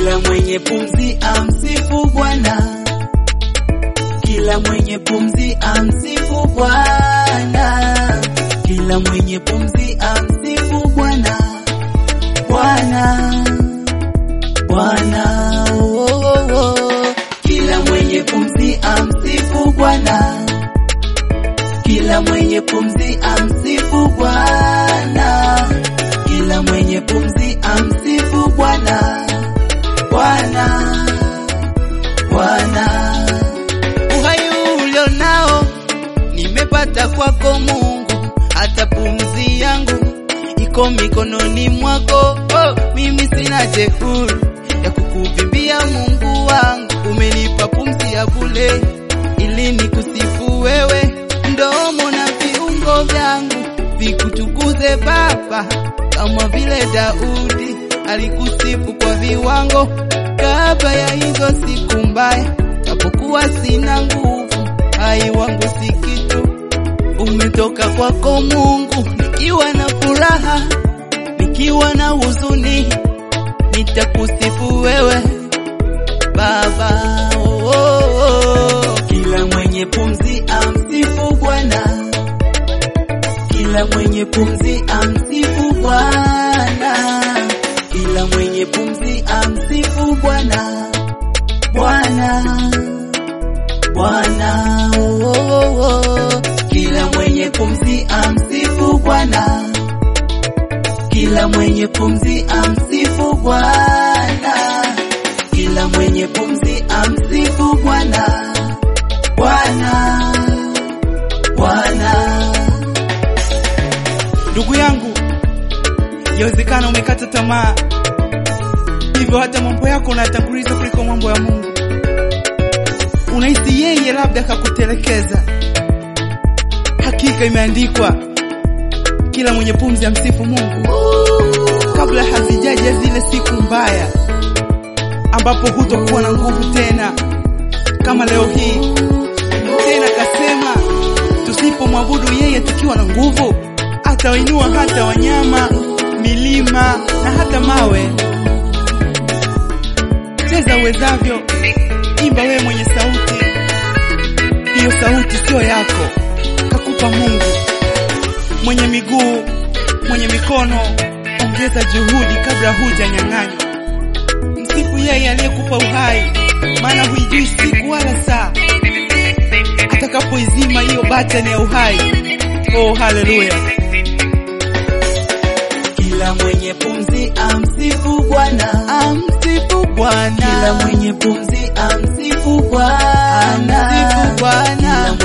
Kila mwenye pumzi amsifu Bwana, kila mwenye pumzi amsifu Bwana, kila mwenye pumzi amsifu Bwana, Bwana, Bwana, oh, oh, oh. Kila mwenye pumzi amsifu Bwana, kila mwenye pumzi amsifu Bwana, kila mwenye pumzi amsifu Bwana, Bwana, Bwana. Uhai ulio nao nimepata kwako Mungu, hata pumzi yangu iko mikononi mwako. Oh, mimi sina jeuri ya kukuvimbia Mungu wangu, umenipa pumzi ya bure ili nikusifu wewe, mdomo na viungo vyangu vikutukuze Baba, kama vile Daudi alikusifu kwa viwango kabla ya hizo siku mbaya, japokuwa sina nguvu, hai wangu si kitu, umetoka kwako Mungu, nikiwa na furaha, nikiwa na huzuni, nitakusifu wewe Baba. Oh, oh, oh. Kila mwenye pumzi amsifu Bwana, kila mwenye pumzi amsifu Bwana, kila mwenye pumzi amsifu Bwana, Bwana, Bwana. Oh, oh, oh. Kila mwenye pumzi amsifu Bwana, kila mwenye pumzi amsifu Bwana, kila mwenye pumzi amsifu Bwana, Bwana, Bwana. Ndugu yangu, yawezekana umekata tamaa, hivyo hata mambo yako unayatanguliza kuliko mambo ya Mungu. Unahisi yeye labda kakutelekeza. Hakika imeandikwa, kila mwenye pumzi amsifu Mungu, kabla hazijaja zile siku mbaya ambapo hutokuwa na nguvu tena kama leo hii. Tena kasema tusipomwabudu yeye tukiwa na nguvu, atawainua hata wanyama, milima na hata mawe. Cheza uwezavyo, imba wewe mwenye sauti. Hiyo sauti sio yako, kakupa Mungu. Mwenye miguu, mwenye mikono, ongeza juhudi kabla hujanyang'anywa. Msifu yeye aliyekupa uhai, maana huijui siku wala saa atakapoizima hiyo batani ya uhai. Oh, haleluya! Kila mwenye pumzi amsifu Bwana, Amsifu Bwana, kila mwenye pumzi amsifu Bwana, Amsifu Bwana. kila